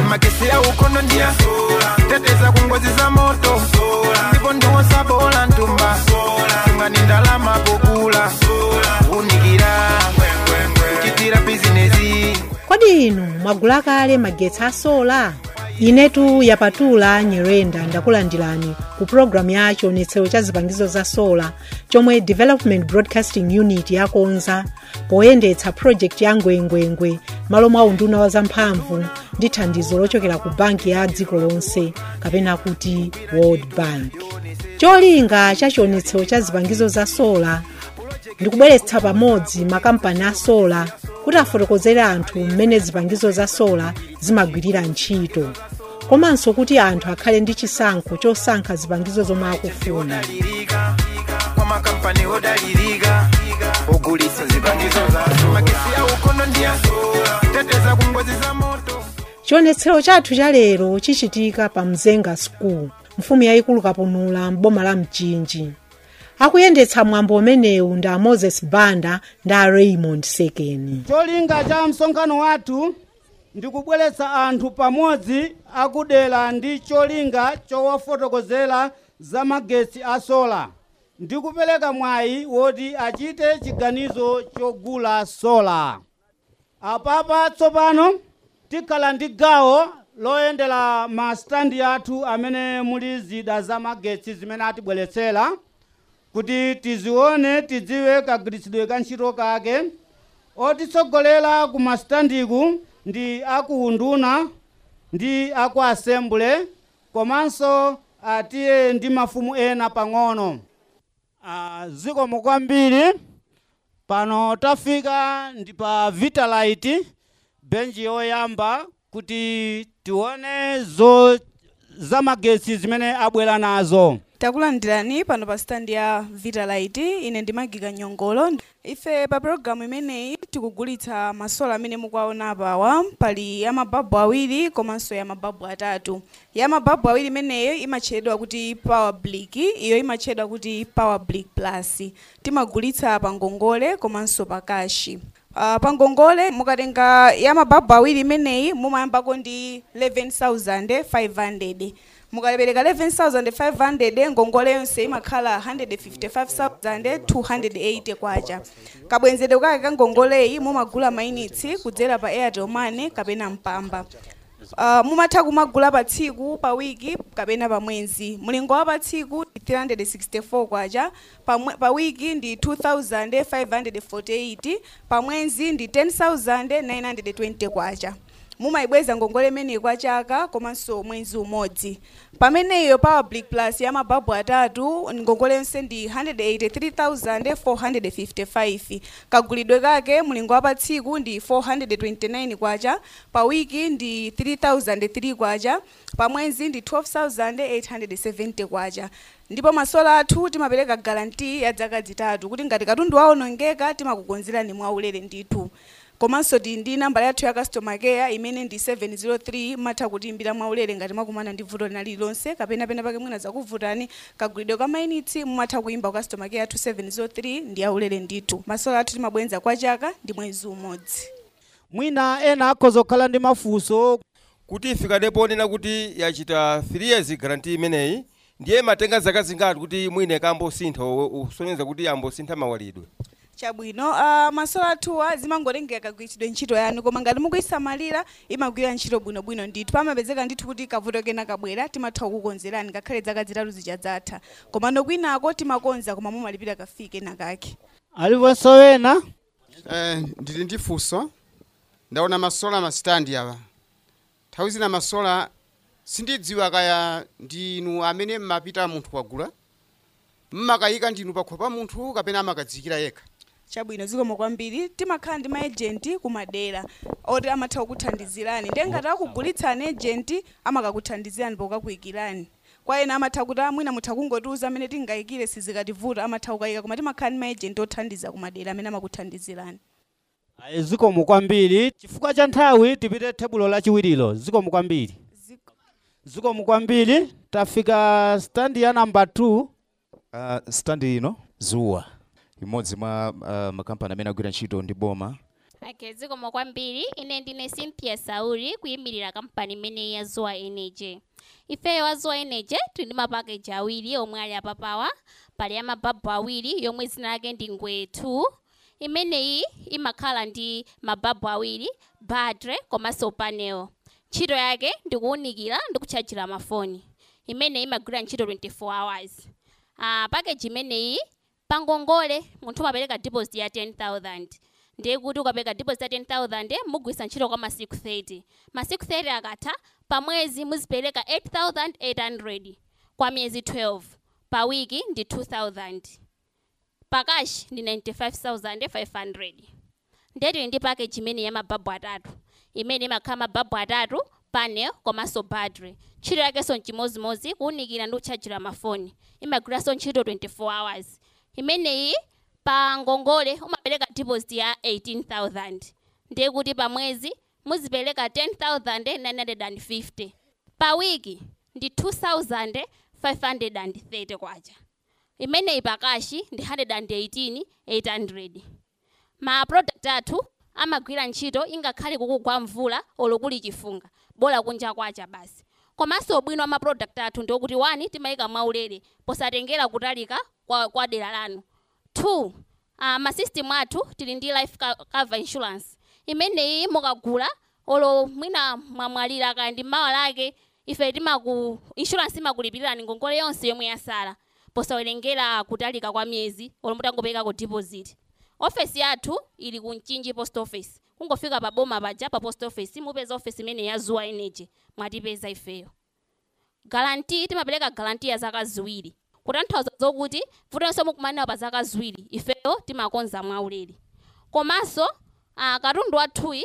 magesi ya ukono ndia teteza kungozi za moto ndipo ndiwosa bola ntumba imani ndalama pokula unikira kuchitira bizinesi kodi inu mwagula kale magetsi a sola inetu yapatula nyerenda ndakulandirani ku pulogalamu ya chionetsero cha zipangizo za sola chomwe development broadcasting unit yakonza poyendetsa project ya ngwengwengwe malo mwa unduna wa zamphamvu ndi thandizo lochokera ku banki ya dziko lonse kapena kuti world bank cholinga cha chionetsero cha zipangizo za sola ndikubweretsa pamodzi makampani a sola kuti afotokozere anthu mmene zipangizo za sola zimagwirira ntchito komanso kuti anthu akhale ndi chisankho chosankha zipangizo zomwe akufuna odalirika kwa makampani odalirika ogulitsa zipangizo za magesi ya ukono ndia teteza kungozi za moto chionetsero chathu cha lero chichitika pa mzenga school mfumu yayikulu kapunula m'boma la mchinji akuyendetsa mwambo umenewu ndi a moses banda ndi a raymond sekeni cholinga cha msonkhano wathu ndikubweretsa anthu pamodzi akudera ndi cholinga chowafotokozera za magetsi a sola ndikupereka mwayi woti achite chiganizo chogula sola apapa tsopano tikhala ndi gawo loyendera masitandi athu amene muli zida za magetsi zimene atibweretsera kuti tizione tidziwe kagwiritsidwe ka ntchito kake otitsogolera ku masitandiku ndi akuunduna ndi aku asembule komanso atiye ndi mafumu ena pang'ono Ah, zikomo kwambiri pano tafika ndi pa vitalite benji yoyamba kuti tione zo zamagetsi zimene abwera nazo takulandirani pano pa standi ya vitalite ine ndimagika nyongolo ife pa pologalamu imeneyi tikugulitsa masola amene mukuwaona apawa pali ya mababu awiri komanso ya mababu atatu ya mababu awiri imeneyo imatchedwa kuti power blick iyo imatchedwa kuti power blick plus timagulitsa pa ngongole komanso pa kashi Uh, pa ngongole mukatenga ya mababu awiri imeneyi mumayambako ndi 11500 mukapereka 11500 ngongole yonse imakhala 155280 kwacha kabwenzedwe kake ka ngongoleyi mumagula mainitsi kudzera pa airtel money kapena mpamba Uh, mumatha kumagula pa tsiku pa wiki kapena pa mwezi mulingo wa pa tsiku ndi 364 kwacha pa, mwe- pa wiki ndi 2548 pa mwezi ndi 10920 kwacha mumayibweza ngongole imeneyi kwa chaka komanso mwezi umodzi pameneyo power blick plus ya mababu atatu ngongole yonse ndi 183455 kagulidwe kake mulingo wa pa tsiku ndi 429 kwacha pa wiki ndi 3003 kwacha pa mwezi ndi 12870 kwacha ndipo masola athu timapereka garanti ya zaka zitatu kuti ngati katundu waonongeka timakukonzerani mwaulere ndithu komanso tili ndi nambala yathu ya customer care imene ndi 703 matha kutiimbira mwaulere ngati mwakumana ndi vuto lina lililonse kapena pena pake mwina zakuvutani kagulidwe ka mainitsi mumatha kuimba ku customer care yathu 703 ndi aulere ndithu masola athu timabwenza kwa chaka ndi mwezi umodzi mwina ena akhoza kukhala ndi mafunso kuti ifikadepo onena kuti yachita 3 years garanti imeneyi ndiye matenga zaka zingati kuti mwine kambosintha usonyeza kuti ambosintha mawalidwe chabwino uh, masola athuwa zimangotengera kagwiritsidwe ntchito yanu koma ngati mukuyisamalira imagwira ntchito bwinobwino ndithu pamapezeka ndithu kuti kavuto kena kabwera timatha kukukonzerani ngakhale zaka zitatu zichadzatha komano kwinako timakonza koma mumalipira kafike nakake aliponso wena Eh, ndili ndi funso ndaona masola masitandi awa nthawi zina masola sindidziwa kaya ndinu amene mmapita munthu kwagula mmakayika ndinu pakhomo pa munthu kapena amakadzikira yekha chabwino zikomo kwambiri timakhala ndi maejenti kumadera oti amatha kukuthandizirani ndiye ngati akugulitsani ejenti amakakuthandizirani pokakuyikirani kwa ena amatha kuti "Ah, mwina mutha kungotiuza amene tingayikire sizikativuta amatha kukayika koma timakhala ndi maejenti othandiza kumadera amene amakuthandizirani Ayi, zikomo kwambiri chifukwa cha nthawi tipite tebulo lachiwirilo zikomo kwambiri zikomo kwambiri tafika standi ya namba 2 Uh, standi ino zuwa imodzi mwa uh, makampani amene agwira ntchito ndi boma okay zikomo kwambiri ine ndine cynthia sauri kuyimirira kampani imeneyi ya zoa energy ifeyo wa zoa energy tili ndi mapakeji awiri omwe ali apapawa pali ya mababu awiri yomwe dzina lake ndi ngwe 2 imeneyi imakhala ndi mababu awiri battery komanso panel ntchito yake ndikuwunikira ndi kutchajira mafoni imeneyi imagwira ntchito 24 hours uh, pakeji imeneyi pangongole munthu umapereka deposit ya 10000 ndiye kuti ukapereka deposit ya 10000 mugwisa ntchito kwa masiku 30 masiku 30 akatha pa mwezi muzipereka 8800 kwa miyezi 12 pa wiki ndi 2000 pakashi ndi 95500 ndetili ndi pakeji imene ya mababu atatu imene imakhala mababu atatu panel komanso battery ntchito yakenso nchimozimozi kuwunikira ndi kutchajira mafoni imagwiranso ntchito 24 hours imeneyi pa ngongole umapereka deposit ya 18000 ndiye kuti pa mwezi muzipereka 10950 pa wiki ndi 2530 kwacha imeneyi pakashi ndi 118800 ma product athu amagwira ntchito ingakhale kukugwa mvula olo kuli chifunga bola kunja kwacha basi komanso ubwino wa ma product athu ndi okuti 1 timayika mwaulere posatengera kutalika kwa, kwa dera lanu 2 uh, masystem athu tili ndi life co- cover insurance imeneyi mukagula olo mwina mwamwalira kaya ndi mawa lake ife timaku insurance imakulipirani ngongole yonse yomwe yasala posawerengera kutalika kwa miyezi olo mutangopereka deposit ofesi yathu ili ku mchinji post office kungofika pa boma paja pa post office mupeza ofesi imene ya zuwa energy mwatipeza ifeyo garanti timapereka garanti ya zaka ziwiri kutanthauza zokuti vutonso mukumanawo pa zaka ziwiri ifeyo timakonza mwaulere komanso uh, katundu wathuyi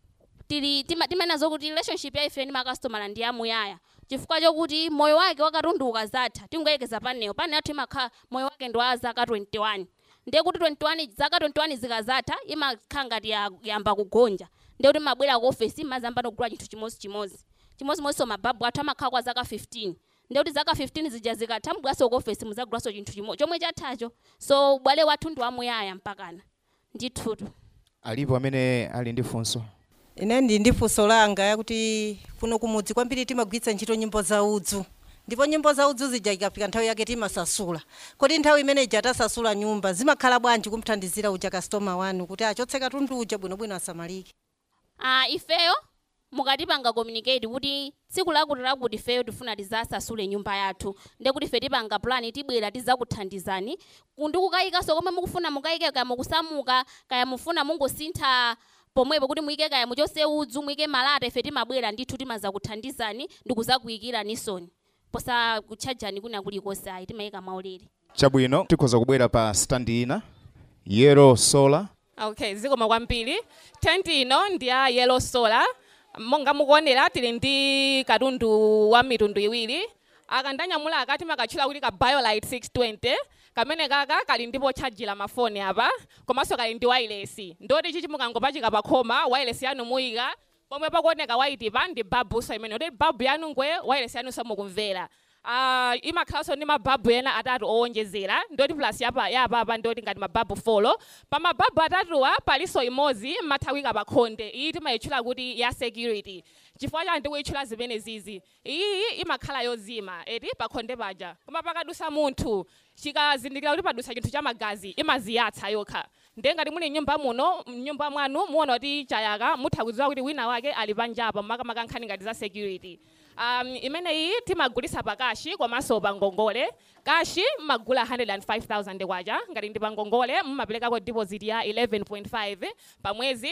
tili tima- timanena zokuti relationship ya ife ndi makastomala ndi yamuyaya chifukwa chokuti moyo wake wa katundu ukazatha tingoyekeza panewo panewo athu imakhala moyo wake ndi wa zaka 21 ndiye kuti 21 zaka 21 zikazatha imakhala ngati ya- yamba kugonja ndiye kuti mabwera ku ofesi mazamba nogula chinthu chimozimozi chimozimozinso mababu athu amakhala kwa zaka 15 ndiye kuti zaka 15 zija zikatha mubweranso ku ofesi muzagulaso chinthu chimo chomwe chathacho so ubwale wathu ndi wamuyaya mpakana ndithutu alipo amene ali ndi funso ine ndi ndi funso langa yakuti kuno kumudzi kwambiri timagwiritsa ntchito nyimbo za udzu ndipo nyimbo za udzu zija ikafika nthawi yake timasasula kodi nthawi imene ija tasasula nyumba zimakhala bwanji kumthandizira uja kastoma wanu kuti achotse katundu uja bwinobwino asamalike uh, ifeyo mukatipanga communicate kuti tsiku lakuti lakuti ifeyo tifuna tizasasule nyumba yathu ndiye kuti ife tipanga plan tibwera tizakuthandizani ndi kukayikanso komwe mukufuna mukayike kaya mukusamuka kaya mufuna mungosintha pomwepo kuti muyike kaya muchose udzu muyike malata ife timabwera ndithu timaza kuthandizani ndi kuzakuyikiranisoni posa kutchajani kuna kulikonse ayi timayika maulere chabwino tikhoza kubwera pa stand ina yellow solar okay zikoma kwambiri tenti ino ndi ya yellow solar monga mukuonera tili ndi katundu wa mitundu iwiri aka ndanyamula akati makatchula kuti ka biolite 620 kamene kaka kali ndipo tchajira mafoni apa komanso kali ndi wireless ndoti chichi mukangopachika pa khoma wireless yanu muyika pomwe pakuoneka white pa ndi babuso imene kuti babu yanu ngwe wireless yanu samukumvera uh, imakhalanso ndi mababu ena atatu owonjezera ndoti plus yapa yapapa ndoti ngati mababu folo pa mababu atatuwa palinso imodzi mathawika pa khonde iyi timayitchula kuti ya security chifukwa chani tikuyitchula zimene zizi iyi imakhala yozima eti pa khonde paja koma pakadusa munthu chikazindikira kuti padusa chinthu cha magazi imaziyatsa yokha ndiye ngati muli nyumba muno mnyumba mwanu muona kuti chayaka mutha kudziwa kuti wina wake ali panjapa makamaka nkhani ngati za security um, imeneyi timagulisa pa kashi komanso pa ngongole kashi mmagula 105000 kwacha ngati ndi pa ngongole mmaperekako deposit ya 11.5 pa mwezi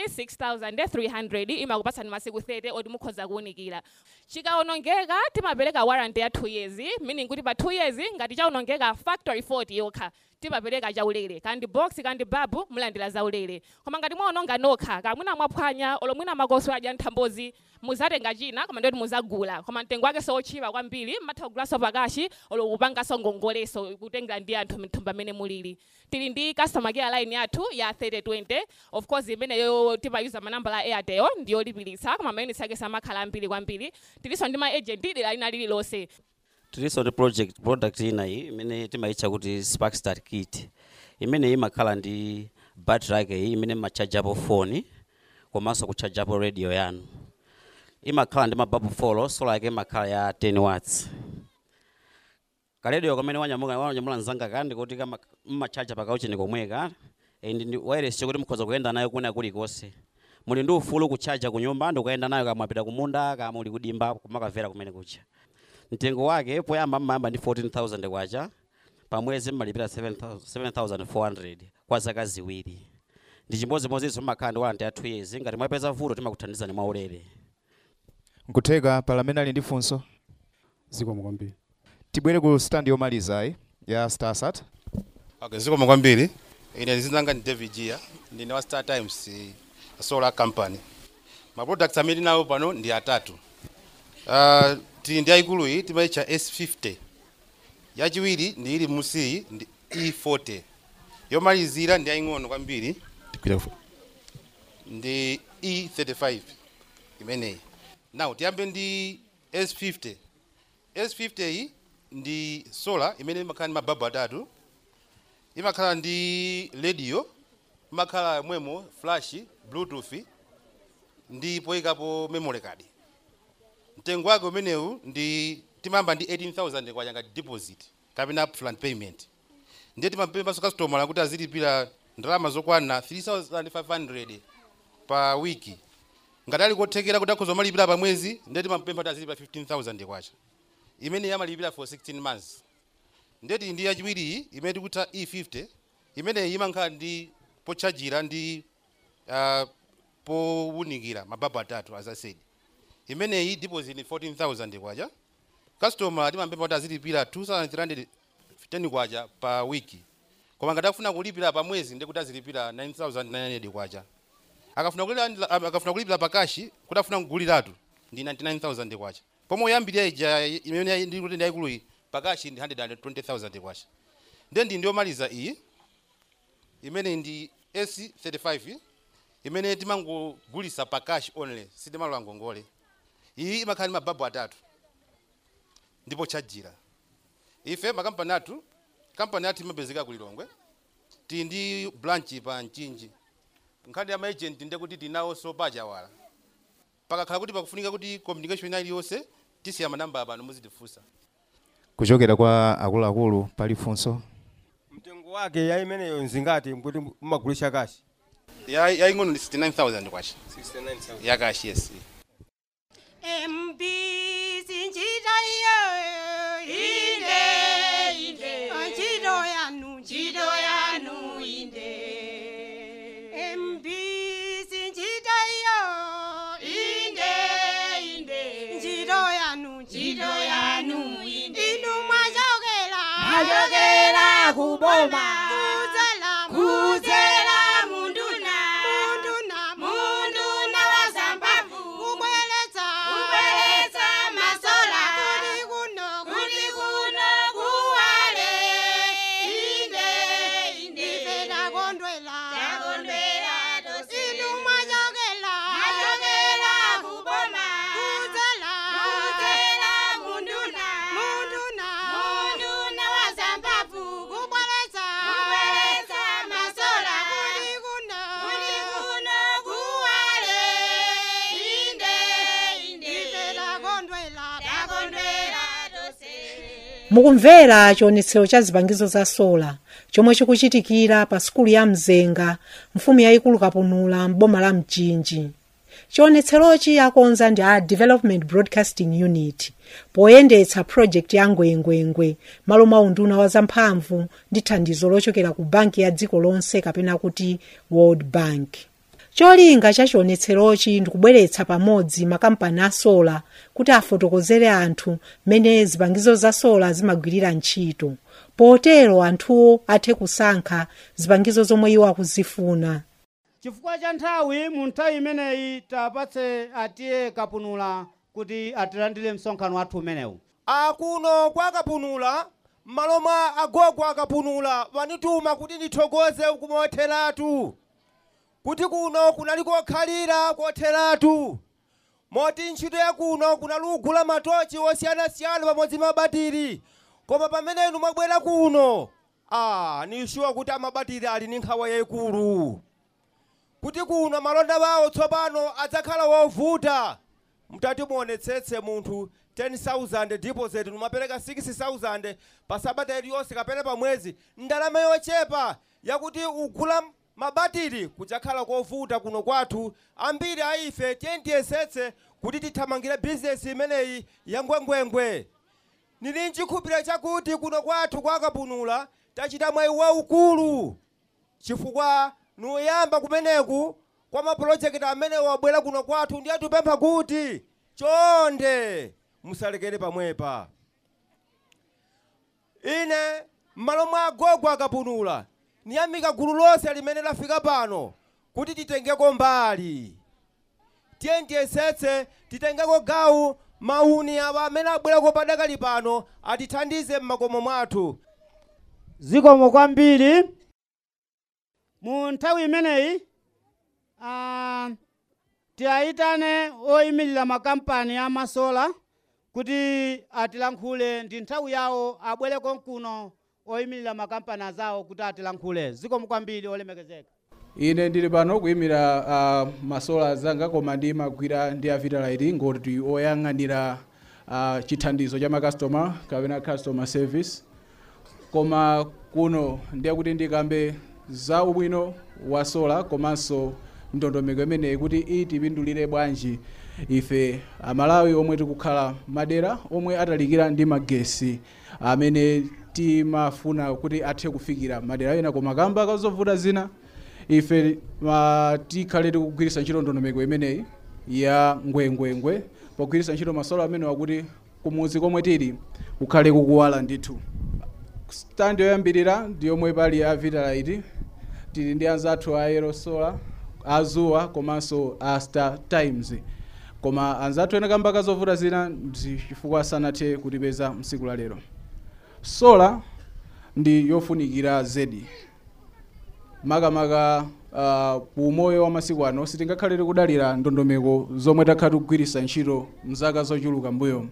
6300 imakupatsani masiku 30 oti mukhoza kuwunikira chikaonongeka timapereka warranty ya 2 years meaning kuti pa 2 years ngati chaonongeka factory fault yokha timapereka chaulere kandi box kandi babu mulandira zaulere koma ngati mwaononga nokha kamwina mwaphwanya olo mwina makoso adya nthambozi muzatenga china koma ndoti muzagula koma mtengo wake sochipa kwambiri mmatha kugulaso pakashi olo kupangaso ngongoleso kutengera ndi anthu mthumba amene mulili tili ndi customer care line yathu ya 3020 of course imeneyo timayuza manambala a airtel ndiyolipiritsa koma mayunitsi ake samakhala ambiri kwambiri tilinso ndi ma agent dera lina lililonse tilinso ndi project product ina iyi imene timayitcha kuti spark start kit imene imakhala ndi battery yake iyi imene machajapo foni komanso kutchajapo radio yanu imakhala ndi mababu folo sola yake imakhala ya 10 watts kaledio kamene wanyamuka wanyamula mzanga kandi kuti kama mmachaja pakaucheni komweka eh, ndi ndi wireless chokuti mukhoza kuyenda nayo kuna kulikonse muli ndi ufulu kuchaja ku nyumba ndikuyenda nayo kama mwapita kumunda kama muli kudimba kumakamvera kumene kucha mtengo wake poyamba mmayamba ndi 14000 kwacha pamwezi mmalipira 7000 7400 kwa zaka ziwiri ndi chimodzimodzinso mmakhala ndi warranty ya 2 years ngati mwapeza vuto timakuthandizani mwaulere nkutheka pala amene ali ndi funso zikomo kwambiri tibwere ku stand yomalizayi ya starsat okay zikomo kwambiri ine zinanga ni david gia ndine wa star times eh, solar company ma products amene nawo pano ndi atatu uh, tili ndi yayikulu iyi timayitcha s50 yachiwiri ndi ili musiyi ndi e40 yomalizira ndi yaying'ono kwambiri ndi e35 imeneyi now tiyambe ndi s50 s50 iyi ndi solar imene imakhala ndi mababu atatu imakhala ndi radio imakhala mwemo flash bluetooth ndi poyikapo memory card mtengo wake umenewu ndi timayamba ndi 18000 kwacha ngati deposit kapena upfront payment ndiye timapemphanso customer kuti azilipira ndalama zokwana 3500 pa wiki ngati ali kothekera kuti akhoza kumalipira pa mwezi ndiye timampempha kuti azilipira 15000 kwacha imene yamalipira for 16 months ndeti ndi yachiwiri iyi imene tikutha e50 imeneyi imakhala ndi pochajira ndi uh, powunikira mababu atatu as I said imeneyi deposit ni 14000 kwacha customer timampempha kuti azilipira 2310 kwacha pa wiki koma ngati akufuna kulipira pa mwezi ndikuti azilipira 9900 kwacha akafuna kulipira akafuna kulipira pa kashi kuti afuna kuguliratu ndi 99000 kwacha pomwe uyambirira ija imene ndikuti ndi yayikulu iyi pakashi ndi 120000 kwacha ndiye ndi ndiyomaliza iyi imene ndi s35 imene timangogulisa pakashi only sitimalola ngongole iyi imakhala ndi mababu atatu ndipo chajira ife makampani athu kampani athu imapezeka kulilongwe tili ndi branch pa mchinji nkhani ya maagent ndekuti tinawonso pachawala pakakhala kuti pakufunika kuti communication ina iliyonse tisiya manamba apano muzitifunsa kuchokera kwa akuluakulu pali funso mtengo wake ya imeneyo nzingati kuti mumagulisha kashi Ya- yaying'ono ndi 69000 kwacha 69000 yakashi yes Mbisi njira iyo inde inde njiro yanu njiro yanu inde Mbisi njira iyo inde inde njiro yanu njiro yanu inde inu mwajogera Mwajogera kuboma. kuzela kuzela munduna munduna munduna wazambavu kubweletsa kubweletsa masola kuli kuno kuli kuno kuwale inde inde ife takondwela takondwela inu mwajogela mwajogela kuboma kuzela kuzela munduna munduna munduna wazambavu kubweletsa kubweletsa masola kuli kuno kuli kuno kuwale inde inde ife takondwela takondwela mukumvera chionetsero cha zipangizo za sola chomwe chikuchitikira pa sukulu ya mzenga mfumu yayikulu kapunula m'boma la mchinji chionetserochi akonza ndi a development broadcasting unit poyendetsa project ya ngwengwengwe malo mwa unduna wa zamphamvu ndi thandizo lochokera ku banki ya dziko lonse kapena kuti world bank cholinga cha chionetserochi ndikubweretsa pamodzi makampani a sola kuti afotokozere anthu mmene zipangizo za sola zimagwirira ntchito potero anthuwo athe kusankha zipangizo zomwe iwo akuzifuna chifukwa cha nthawi mu nthawi imeneyi tapatse atiye kapunula kuti atilandire msonkhano wathu umenewu akuno kwa kapunula m'malo mwa agogo akapunula wanituma kuti ndithokoze kumotheratu kuti kuno kunali kokhalira kotheratu moti ntchito ya kuno kunali kugula matochi osiyanasiyana pamodzi mabatiri koma pamene inu mwabwera kuno ah nishuwa kuti amabatiri ali ndi nkhawa yayikulu kuti kuno malonda wawo tsopano adzakhala wovuta mtati muonetsetse munthu 10000 deposit numapereka 6000 pa sabata iliyonse kapena pa mwezi ndalama yochepa yakuti ugula mabatiri kudzakhala kovuta kuno kwathu ambiri a ife tiyentiyesetse kuti tithamangire bizinesi imeneyi ya ngwengwengwe nili nchikhupiro chakuti kuno kwathu kwakapunula tachita mwayi waukulu chifukwa nuyamba kumeneku kwa mapulojekiti amene wabwera kuno kwathu ndiye tupempha kuti chonde musalekere pamwepa ine m'malo mwa agogo akapunula niyamika gulu lonse limene lafika pano kuti titengeko mbali tiye tiyesetse titengeko gawu mauni awa amene abwerako padakali pano atithandize m'makomo mwathu zikomo kwambiri mu nthawi imeneyi ah, tiyayitane oyimirira makampani amasola kuti atilankhule ndi nthawi yawo abwere konkuno oyimirira makampani azawo kuti atilankhule zikomo kwambiri olemekezeka ine ndili pano kuyimira uh, masola zanga koma ndimagwira ndi a vitalite ngoti oyang'anira uh, chithandizo cha makastoma kapena customer service koma kuno ndiye kuti ndikambe za ubwino wa sola komanso ndondomeko imeneyi kuti itipindulire bwanji ife amalawi omwe tikukhala madera omwe atalikira ndi magesi amene timafuna kuti athe kufikira madera ena koma kamba kazovuta zina ife ma, tikhale tikugwiritsa ntchito ndondomeko imeneyi ya ngwengwengwe pogwiritsa ntchito masola amene wakuti kumuzi komwe tili kukhale kukuwala ndithu stand yoyambirira ndi yomwe pali ya vitalite tili ndi anzathu a yellow solar azuwa komanso a star times koma anzathu ena kamba kazovuta zina ndi chifukwa sanathe kutipeza msiku la lero sola ndi yofunikira zedi makamaka uh, umoyo wa masiku ano sitingakhale tikudalira ndondomeko zomwe takhala tikugwiritsa ntchito mzaka zochuluka mbuyo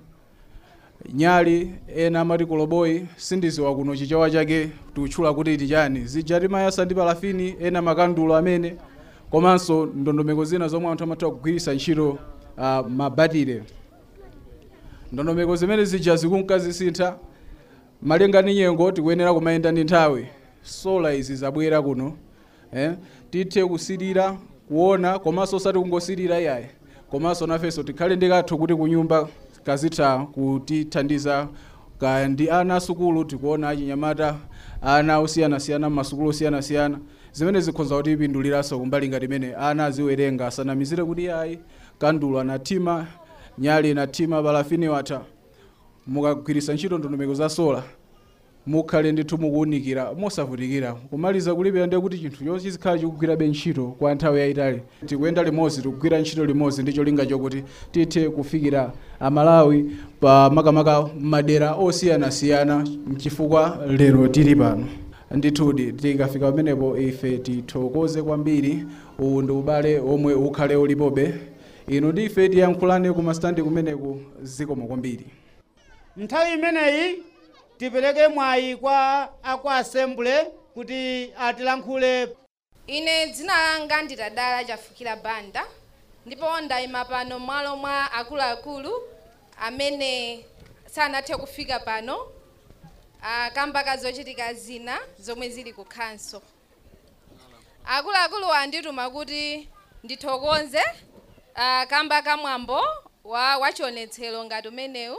nyali ena amati koloboyi sindiziwa kuno chichawa chake tikutchula kuti tichani zija timayasa ndi palafini ena makandulo amene komanso ndondomeko zina zomwe anthu amatha kugwiritsa ntchito uh, mabatire ndondomeko zimene zija zikunkazisintha malinga ndi nyengo tikuyenera kumayenda ndi nthawi sola izi zabwera kuno eh? tithe kusirira kuona komanso osati kungosirira iyayi komanso nafenso tikhale ndikathu kuti kunyumba kazitha kutithandiza kaya ndi ana asukulu tikuona achinyamata ana osiyanasiyana mmasukulu osiyanasiyana zimene zikhoza kuti ipinduliranso kumbali ngati imene ana aziwerenga asanamizire kuti iyayi kandulo anathima nyali inathima palafini watha mukagwiritsa ntchito ndondomeko za sola mukhale ndithu mukuwunikira mosavutikira kumaliza kulipira ndiye kuti chinthu chonse chizikhala chikugwirabe ntchito kwa nthawi yayitali tikuyenda limodzi tikugwira ntchito limodzi ndi cholinga chokuti tithe kufikira amalawi pa makamaka madera osiyanasiyana chifukwa lero tili pano ndithudi tikafika pamenepo ife tithokoze kwambiri uwu ndi ubale omwe ukhale ulipobe inu ndi ife tiyankhulane kumasitandi kumeneku zikomo kwambiri nthawi imeneyi tipereke mwayi kwa akwa assembly kuti atilankhule ine dzina langa nditadala chafukira banda ndipo ndayima pano mwalo mwa akuluakulu amene sanathe kufika pano kamba ka zochitika zina zomwe zili ku khanso akuluakulu andituma kuti ndithokoze uh, kamba kamwambo wa wachionetsero ngati umenewu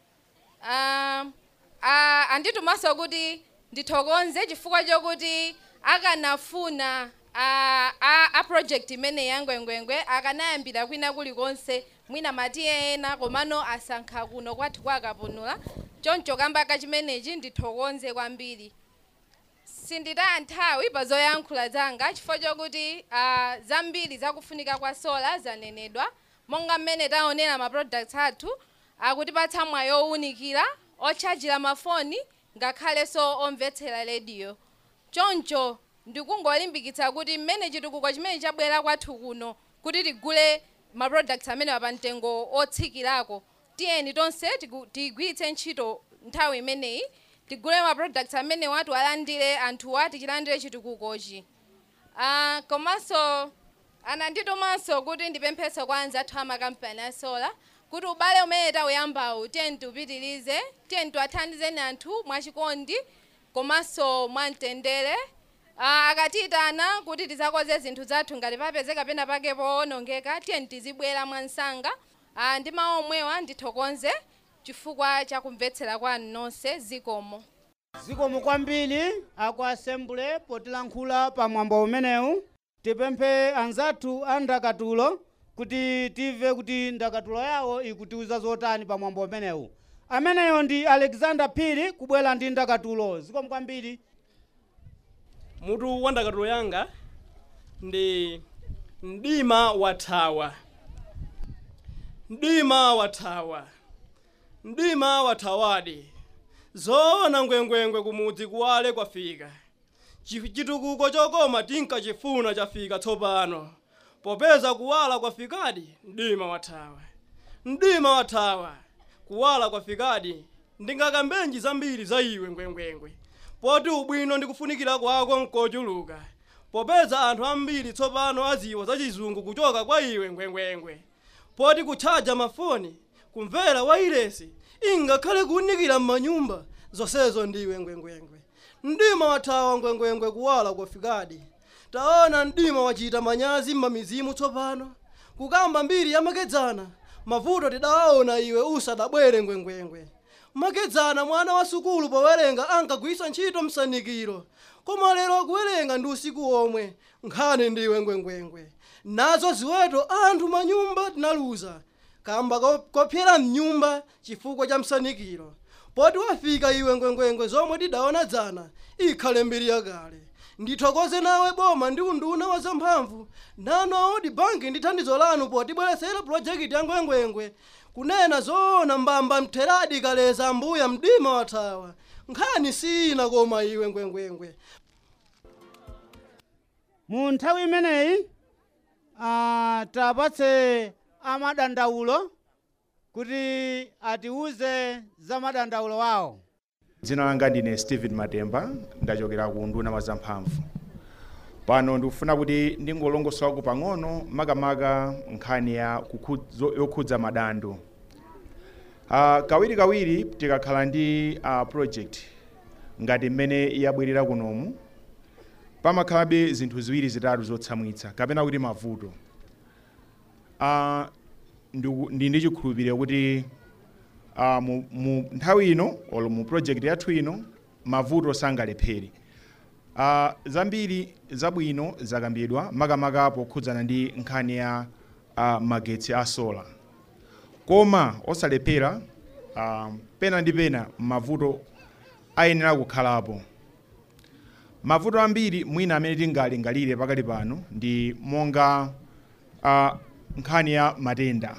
uh, uh, anditumanso kuti ndithokoze chifukwa chokuti akanafuna a, a, a project imene yangwengwengwe akanayambira kwina kulikonse mwina matiye ena komano asankha kuno kwathu kwakapunula choncho kamba kachimenechi ndithokoze kwambiri sinditaya nthawi pa zoyankhula zanga chifukwa chokuti uh, zambiri zakufunika kwa sola zanenedwa monga mmene taonera ma products athu akutipatsa mwayi owunikira otchajira mafoni ngakhalenso omvetsera rediyo choncho ndikungolimbikitsa kuti mmene chitukuko chimene chabwera kwathu kuno kuti tigule ma products amene pa mtengo otsikirako tiyeni tonse tigu- tigwiritse ntchito nthawi imeneyi tigule ma products amene watu alandire anthuwa tichilandire chitukukochi uh, komanso ananditumanso kuti ndipempheso kwa anzathu amakampani asola kuti ubale umene tawuyambawu tiye tiupitirize tiye tiwathandizeni anthu mwachikondi komanso mwamtendere Ah, akatiyitana kuti tizakoze zinthu zathu ngati papezeka pena pake powonongeka tiye tizibwera mwansanga Ah, ndi mawu omwewa ndithokoze chifukwa cha kumvetsera kwanu nonse zikomo zikomo kwambiri aku asembule potilankhula pa mwambo umenewu tipemphe anzathu a ndakatulo kuti timve kuti ndakatulo yawo ikutiuza zotani pa mwambo umenewu ameneyo ndi alexander phiri kubwera ndi ndakatulo zikomo kwambiri mutu wa ndakatulo yanga ndi mdima wathawa mdima wathawa mdima wathawadi zoona ngwengwengwe kumudzi kuwale kwafika Chi- chitukuko chokoma tinkachifuna chafika tsopano popeza kuwala kwafikadi mdima wathawa mdima wathawa kuwala kwafikadi ndingakambenji zambiri za iwe ngwengwengwe poti ubwino ndi kufunikira kwako nkochuluka popeza anthu ambiri tsopano aziwa za chizungu kuchoka kwa iwe ngwengwengwe poti kutchaja mafoni kumvera wailesi ingakhale kuwunikira m'manyumba zonsezo ndiwe ngwengwengwe mdima wathawa ngwengwengwe kuwala kwafikadi taona mdima wachita manyazi m'mamizimu tsopano kukamba mbiri yamakedzana mavuto tidawaona iwe usadabwere ngwengwengwe makedzana mwana wa sukulu powerenga ankagwisa ntchito msanikiro koma lero akuwerenga ndi usiku omwe nkhani ndiwe ngwengwengwe nazo ziweto anthu manyumba tinaluza kamba ko- kopyera mnyumba chifukwa cha msanikiro poti wafika iwe ngwengwengwe zomwe tidaona dzana ikhale mbiri yakale ndithokoze nawe boma ndi unduna wa zamphamvu nano audi banki ndi thandizo lanu potibweresera pulojekiti ya ngwengwengwe kunena zoona mbamba mtheradi kaleza ambuya mdima wathawa nkhani sina koma iwe ngwengwengwe mu nthawi imeneyi ah, tapatse amadandaulo kuti atiuze za madandaulo awo dzina langa ndine stephen matemba ndachokera ku nduna wa zamphamvu pano ndikufuna kuti ndingolongosolako pang'ono makamaka nkhani ya kukhu- zo- yokhudza madandaulo uh, kawirikawiri tikakhala ndi uh, project ngati mmene yabwerera kunomu pamakhalabe zinthu ziwiri zitatu zotsamwitsa kapena kuti mavuto uh, ndiku- ndi ndi chikhulupiriro kuti uh, mu, mu nthawi ino olo mu project yathu ino mavuto sangalephere uh, zambiri zabwino zakambidwa makamaka pokhudzana ndi nkhani ya uh, magetsi a sola koma osalephera uh, pena ndi pena mavuto ayenera kukhalapo mavuto ambiri mwina amene tingalingalire pakali pano ndi monga uh, nkhani ya matenda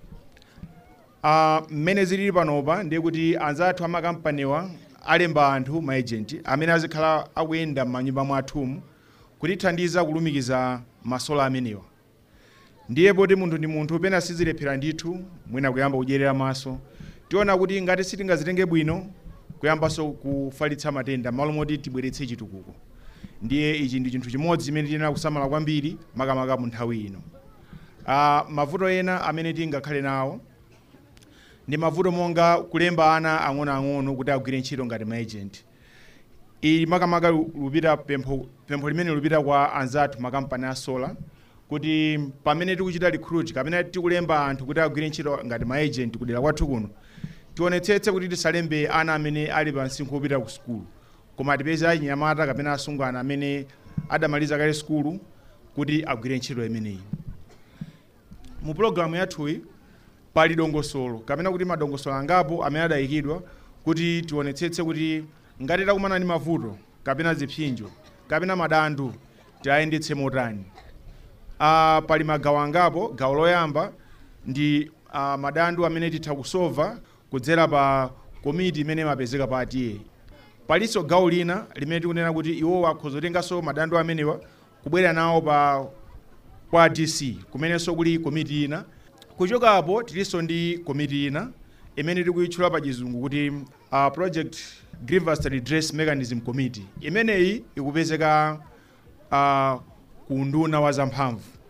uh, mmene zilili panopa ndiye kuti anzathu amakampaniwa alemba anthu maejenti amene azikhala akuyenda m'manyumba mwathumu kutithandiza kulumikiza masola amenewa ndiye poti munthu ndi munthu pena sizilephera ndithu mwina kuyamba kudyerera maso tiona kuti ngati sitingazitenge bwino kuyambanso kufalitsa matenda malo moti tibweretse chitukuko ndiye ichi ndi chinthu chimodzi chimene tiyenera kusamala kwambiri makamaka mu nthawi ino uh, mavuto ena amene tingakhale nawo ndi mavuto monga kulemba ana ang'onoang'ono kuti agwire ntchito ngati maagent ili makamaka lu- lupita pempho, pempho limene lupita kwa anzathu makampani a sola kuti pamene tikuchita recruit kapena tikulemba anthu kuti agwire ntchito ngati maagent kudera kwathu kuno tionetsetse kuti tisalembe ana amene ali pa msinkhu wopita ku sukulu koma tipeze achinyamata kapena asungwana amene adamaliza kale sukulu kuti agwire ntchito imeneyi mu pulogalamu yathuyi pali dongosolo kapena kuti madongosolo angapo amene adayikidwa kuti tionetsetse kuti ngati takumana ndi mavuto kapena zipsinjo kapena madandaulo tiyayendetse motani uh, pali magawo angapo gawo loyamba ndi uh, madandaulo amene titha kusolva kudzera pa komiti imene imapezeka pa atiye palinso gawo lina limene tikunena kuti iwowa akhoza kutenganso madandaulo amenewa kubwera nawo pa kwa dc kumenenso kuli komiti ina kuchokapo tilinso ndi komiti ina imene tikuyitchula pa chizungu kuti uh, project grievance redress mechanism committee imeneyi ikupezeka uh, ku nduna wa zamphamvu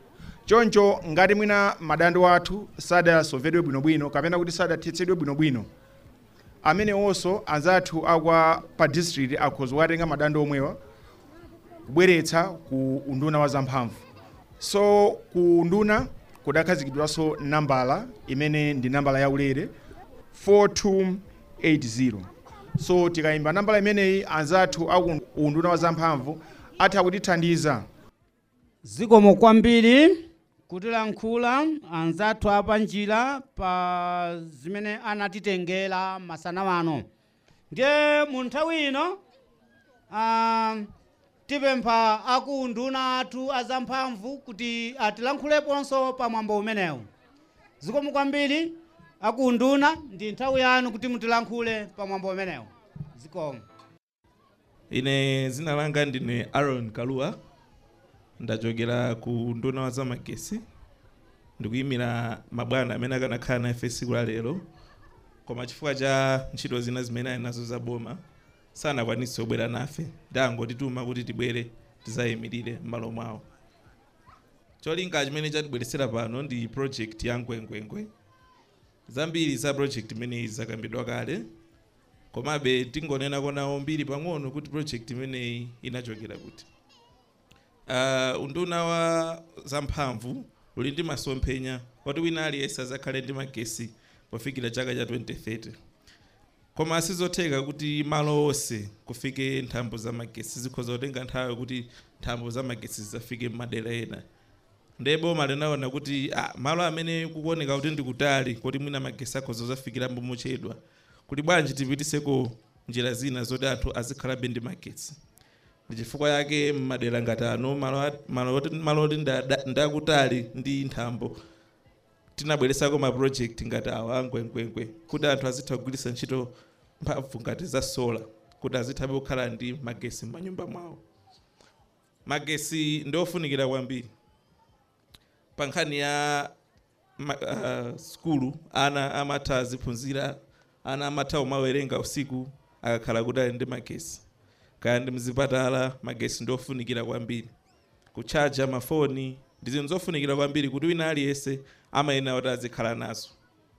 choncho ngati mwina madandaulo athu sadasovedwe bwinobwino kapena kuti sadathetsedwe bwinobwino amene onso anzathu akwa pa district akhoza kukatenga madandaulo omwewa kubweretsa ku unduna wa zamphamvu so ku unduna kudakhazikidwanso nambala imene ndi nambala yaulere 4280 so tikayimba nambala imeneyi anzathu aku unduna wa zamphamvu atha kutithandiza zikomo kwambiri kutilankhula anzathu apa njira pa zimene anatitengera masana wano ndiye mu nthawi ino ah, tipempha akunduna athu azamphamvu kuti atilankhuleponso pa mwambo umenewu zikomo kwambiri akunduna ndi nthawi yanu kuti mutilankhule pa mwambo umenewu zikomo ine zina langa ndine aaron kalua ndachokera ku nduna wa zamagesi ndikuyimira mabwana amene akanakhala na ife tsiku la lero koma chifukwa cha ntchito zina zimene ali nazo za boma sanakwanitse kubwera nafe ndangotituma kuti tibwere tizayimirire m'malo mwawo cholinga chimene chatibweresera pano ndi project ya ngwengwengwe zambiri za project imeneyi zakambidwa kale komabe tingonena konawo mbiri pang'ono kuti project imeneyi inachokera kuti uh, unduna wa zamphamvu uli ndi masomphenya kuti wina aliyense azakhale ndi magesi pofikira chaka cha 2030 koma sizotheka kuti malo onse kufike nthambo za magesi zikhoza kutenga nthawi kuti nthambo za magesi zizafike m'madera ena ndiye boma linaona kuti ah, malo amene kukuoneka kuti ndikutali kuti mwina magesi akhoza kuzafikiramo mochedwa kuti bwanji tipitiseko njira zina zoti anthu azikhalabe ndi magetsi ndi chifukwa yake m'madera ngati ano malo a- malo oti- malo oti nda- ndakutali ndi nthambo tinabweresako ma project ngati awa angwengwengwe kuti anthu azitha kugwiritsa ntchito mphamvu ngati za sola kuti azithabe kukhala ndi magesi m'manyumba mwawo magesi ndi ofunikira kwambiri pa nkhani ya ma, uh, skulu ana amatha aziphunzira ana amatha kumawerenga usiku akakhala kuti ali ndi magesi kaya ndi mzipatala magesi ndi ofunikira kwambiri kuchaja mafoni ndi zinthu zofunikira kwambiri kuti wina aliyense amayenera kuti azikhala nazo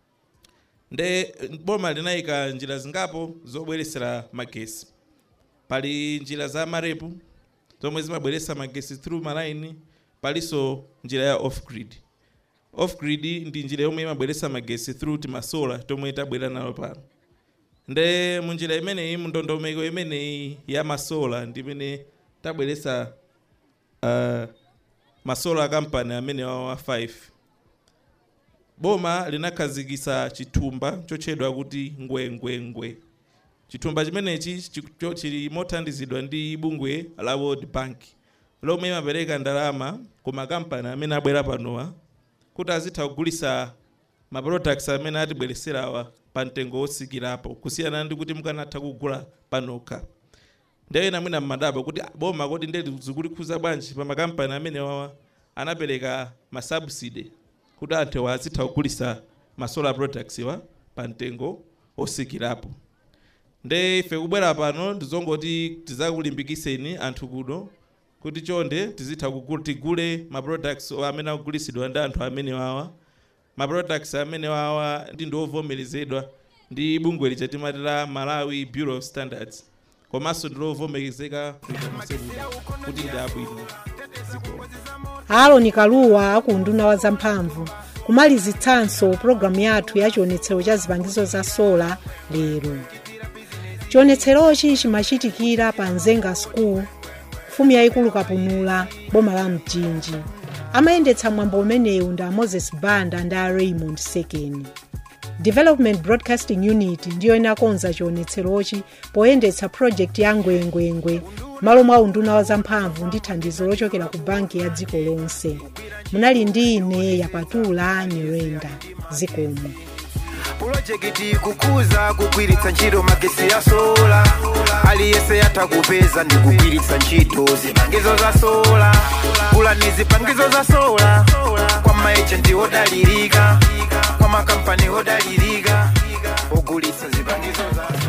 nde boma linayika njira zingapo zobweresera magesi pali njira za marepu zomwe zimabweretsa magesi through malaini palinso njira ya off grid off grid ndi njira yomwe imabweretsa magesi through timasola tomwe tabwera nalo pano nde munjira imeneyi mndondomeko imeneyi ya masola ndi imene tabweretsa uh, masola kampani amene wawa 5 boma linakhazikitsa chithumba chotchedwa kuti ngwengwengwe chithumba chimenechi chi- cho- chili mothandizidwa ndi bungwe la world bank lomwe imapereka ndalama ku makampani amene abwera panowa kuti azitha kugulitsa ma products amene atibwereserawa pa mtengo wotsikirapo kusiyana ndi kuti mukanatha kugula panokha ndiye ena mwina mmadabo kuti "Ah, boma kuti ndi zikulikhuza bwanji pa makampani amene wawa anapereka ma subsidy kuti anthu azitha kugulitsa ma solar products wa pa mtengo otsikirapo nde ife kubwera pano ndizongoti tizakulimbikitseni anthu kuno kuti chonde tizitha kugula tigule ma products amene akugulitsidwa ndi anthu amene wawa ma products amene wawa ndi ndiovomerezedwa ndi bungwe lija timati la malawi bureau of standards komanso ndilovomerezeka kuti ndi abwino aaroni kaluwa akunduna wa zamphamvu kumalizitsanso pulogalamu yathu ya chionetsero cha zipangizo za sola lero chionetserochi chimachitikira pa nzenga school mfumu yayikulu kapunula boma la mchinji amayendetsa mwambo umenewu ndi a moses banda ndi a raymond sekeni development broadcasting unit ndiyo inakonza chionetserochi poyendetsa project ya ngwengwengwe malo mwa unduna wa zamphamvu ndi thandizo lochokera ku banki ya dziko lonse munali ndi ine yapatula nyirenda zikomo pulojekiti kukuza kugwiritsa ntchito magesi ya sola aliyense yatha kupeza ndi kugwiritsa ntchito zipangizo za sola gulani zipangizo za sola kwa maejenti odalirika kwa makampani odalirika ogulitsa zipangizo za